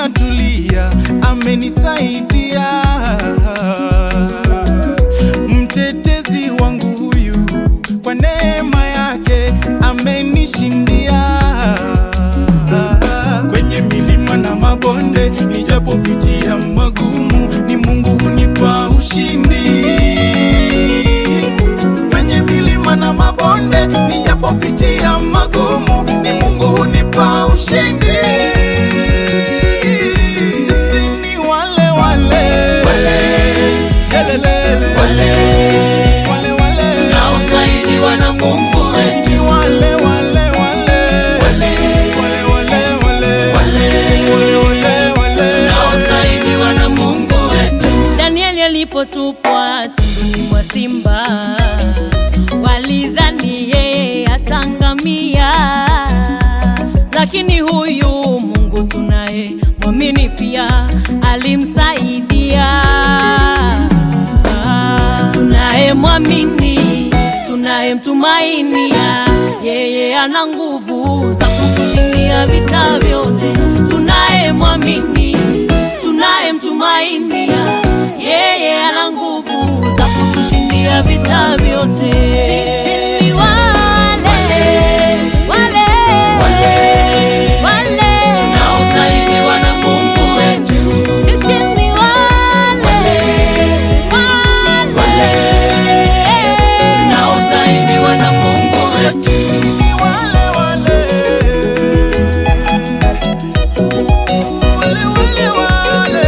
natulia, amenisaidia. Mtetezi wangu huyu, kwa neema yake amenishindia. Kwenye milima na mabonde, nijapopitia magumu, ni Mungu hunipa ushindi. Kwenye milima na mabonde, nijapopitia magumu, ni Mungu hunipa ushindi. Sisi ni wale wale Yelelele. Wale wale tunaosaidiwa na Mungu wetu, Ni wale wale wale wale Wale wale wale wale Wale wale wale tunaosaidiwa na Mungu wetu. Danieli alipotupwa tunduni mwa simba, walidhani yeye atangamia, lakini huyu Mungu tunaye mwamini pia alimsaidia. Tunaye mwamini, tunaye mtumainia, yeye ana nguvu za kutushindia vita vyote. Tunaye mwamini, tunaye mtumainia, yeye ana nguvu za kutushindia vita vyote. Sisi ni wale wale wale Tunaosaidiwa na Mungu wetu, sisi ni wale wale tunaosaidiwa na Mungu wetu. Ni wale wale Wale wale wale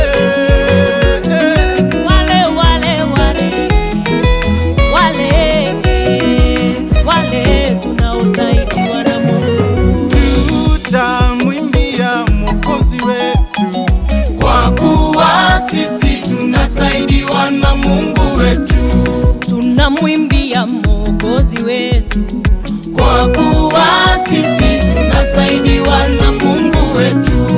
wale wale wale wale wale tunaosaidiwa na Mungu. Tutamwimbia Mwokozi wetu Kwa kuwa sisi tunasaidiwa na Mungu wetu, tunamwimbia Mwokozi wetu, kwa kuwa sisi tunasaidiwa na Mungu wetu,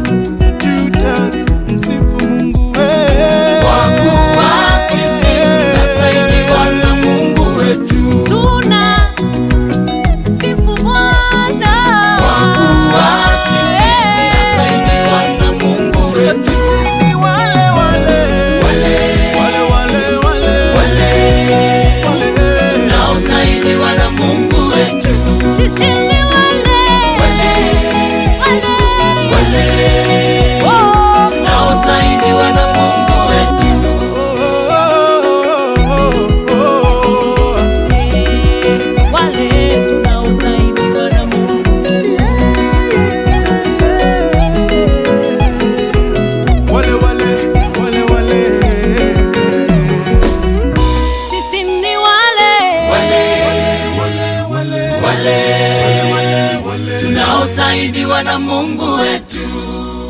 tutamsifu Mungu wetu kwa kuwa sisi tunasaidiwa na Mungu wetu, tuna sifu Bwana kwa kuwa sisi tunasaidiwa na Mungu wetu. Sisi ni wale wale Wale wale wale wale wale wale tunaosaidiwa na Mungu wetu, sisi ni wale wale wale wale oh, tunaosaidiwa na Mungu wetu. eh, wale tunaosaidiwa na Mungu. Wale wale wale wale Sisi ni wale wale tunaosaidiwa na Mungu wetu.